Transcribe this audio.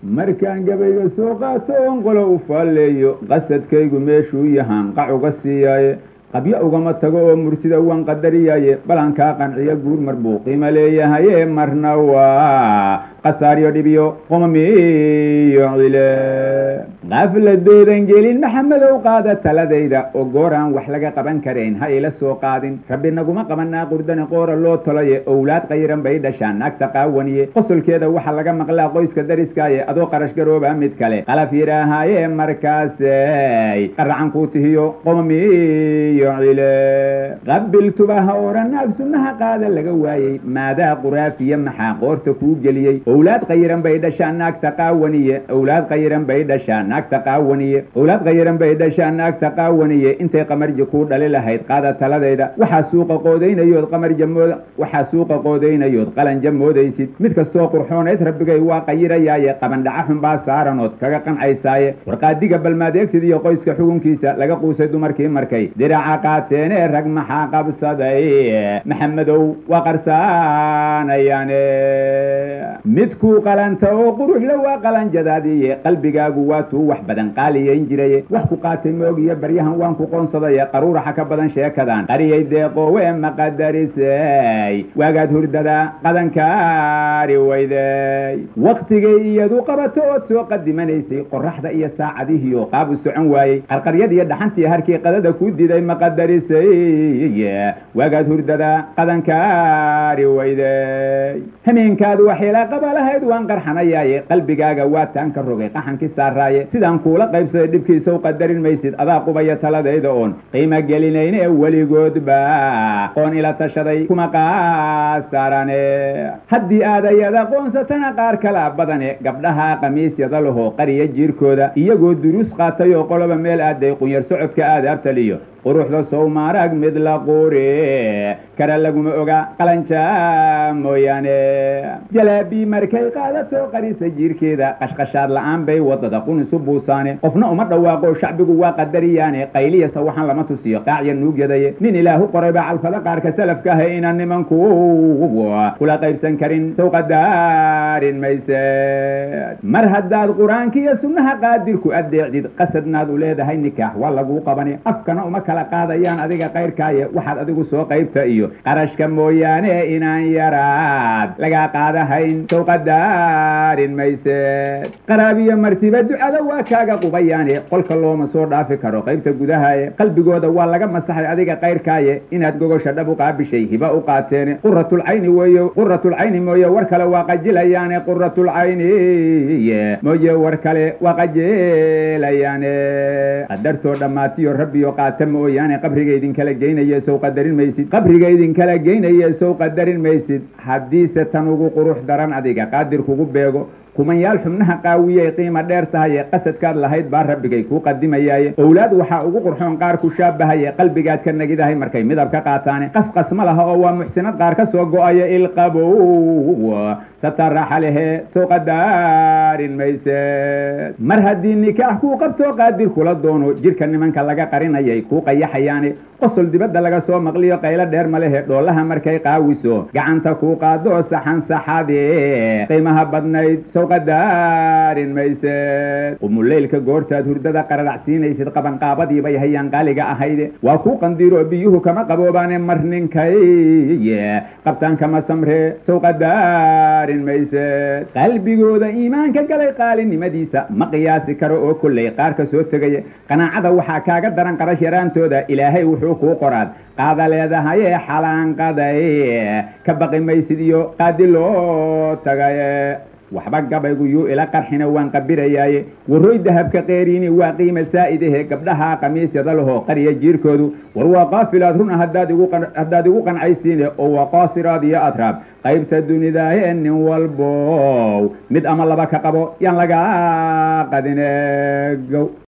markaan gabayga soo qaato oon qolo u faalleeyo qasadkaygu meeshuu yahaan qac uga siiyaaye qabyo ugama tago oo murtida waan qadariyaaye balankaa qanciyo guur mar buu qiimo leeyahaye marna waa qasaaryo dhibiyo qomamiyo cile qafladoodan gelin maxamedow qaada taladayda oo gooraan wax laga qaban karayn ha ila soo qaadin rabbi naguma qabanaa qurdani qoora loo tolaye owlaad qayran bay dhashaan naagta qaawaniye qosolkeeda waxa laga maqlaa qoyska dariskaaye adoo qarash garoobaa mid kale qalaf yidhaahaaye markaasay qaracan kuu tihiyo qomamiyo cile qabiltuba ha oran naag sunnaha qaada laga waayey maadaa quraafiya maxaa qoorta kuu geliyey owlaad qayiran bay dhashaan naagta qaawaniye owlaad qayiran bay dhashaan naagta qaawaniye owlaad qayiran bay dhashaan naagta qaawaniye intay qamarji kuu dhali lahayd qaada taladayda waxaa suuqa qoodaynayood qamarja mood waxaa suuqa qoodaynayood qalanja moodaysid mid kastoo qurxoonayd rabbigay waa qayirayaaye qabandhaca xunbaa saaranood kaga qancaysaye warqaadiga balmaadeegtid iyo qoyska xugunkiisa laga quusay dumarkii markay diraca qaateene rag maxaa qabsaday maxamedow waa qarsanayaane midkuu qalanta oo quruxla waa qalanjadaadiye qalbigaagu waa tuu wax badan qaaliyayn jiraye wax ku qaatay moogiyo baryahan waan ku qoonsadaye qaruuraxa ka badan sheekadan qariyay deeqoowe maqadarisay waagaad hurdada qadankaari weyday wakhtigay iyadu qabato ood soo qadimanaysay qoraxda iyo saacadihiyo qaabu socon waayey qarqaryadiiyo dhaxantii harkii qadada kuu diday maqadarisay waagaad hurdada qadankaari weyday hameenkaad waxeela qabalahayd waan qarxanayaaye qalbigaaga waa taan ka rogay qaxankii saaraaye sidaan kuula qaybsaday dhibkiisaw qadarin maysid adaa qubaya taladayda oon qiimo gelinayne weligoodba qoon ila tashaday kuma qaasarane haddii aad ayada qoonsatana qaar kala badane gabdhaha qamiisyada laho qariya jiirkooda iyagoo duruus qaatay oo qoloba meel aaday qunyar socodka aadaabtaliyo quruxda sowmaarag mid la quure kara laguma oga qalanja mooyaane jalaabii markay qaadato qarisa jiirkeeda qashqashaad la'aan bay wadada qunisu buusaane qofna uma dhawaaqo shacbigu waa qadariyaane qayliyasa waxaan lama tusiyo qaacya nuugyadaye nin ilaahu qorayba calfada qaarka salafka ah inaan nimanku kula qaybsan karin sow qadaarin mayse mar haddaad qur-aankiiyo sunnaha qaadirku adeecdid qasadnaad u leedahay nikaax waa laguu qabane afkana uma kala qaadayaan adiga kayrkaaye waxaad adigu soo qaybta iyo qarashka mooyaane inaan yaraad lagaa qaadahayn sow qadaarin mayse qaraabiyo martiba ducada waa kaaga qubayaane qolka looma soo dhaafi karo qaybta gudahaye qalbigooda waa laga masaxay adiga kayrkaaye inaad gogosha dhab u qaabishay hiba u qaateene quratulcayni weeye quratulcayni mooye war kale waa qajilayaane quratulcayni mooye war kale waa qajilayaane qadartoo dhammaatiyo rabbiyo qaata mooyaane qabriga idinkala geynaya sow qadarin maysid qabriga idinkala geynaya sow qadarin maysid haddiise tan ugu qurux daran adiga qaadir kugu beego kumanyaal xubnaha qaawiyay qiima dheer tahaye qasadkaad lahayd baa rabbigay kuu qadimayaaye owlaad waxaa ugu qurxoon qaar ku shaabahaye qalbigaad ka nagidahay markay midab ka qaataane qasqas ma laha oo waa muxsinad qaar ka soo go-aya ilqabow sataraxa lehe sow qadaarin mayse mar haddii nikaax kuu qabtoo qaadir kula doono jirka nimanka laga qarinayay kuu qayaxayaane qosol dibadda laga soo maqliyo qaylo dheer ma lehe dhoolaha markay qaawiso gacanta kuu qaado saxan saxade qiimaha badnayd sow qadaarin mayse qumuleylka goortaad hurdada qararacsiinaysid qabanqaabadiibay hayaan qaaliga ahayde waa kuu qandiiro biyuhu kama qaboobaane mar ninkay qabtaan kama samre sow qadaarin mayse qalbigooda iimaanka galay qaalinimadiisa ma qiyaasi karo oo kolley qaar ka soo tegaya qanaacada waxaa kaaga daran qarash yaraantooda ilaahay wuxuu kuu qoraad qaada leedahaye xalaanqaday ka baqi maysid iyo qaadi loo tagaye waxba gabaygu yuu ila qarxina waan qabirayaaye warroy dahabka qeeriini waa qiima saa'idahe gabdhaha qamiisyada lahoo qariya jiirkoodu war waa qaafilaad runa haddaad igu qancaysiine oo waa qaasiraad iyo atraab qaybta dunidaaye nin walbow mid ama laba ka qabo yaan lagaa qadine gow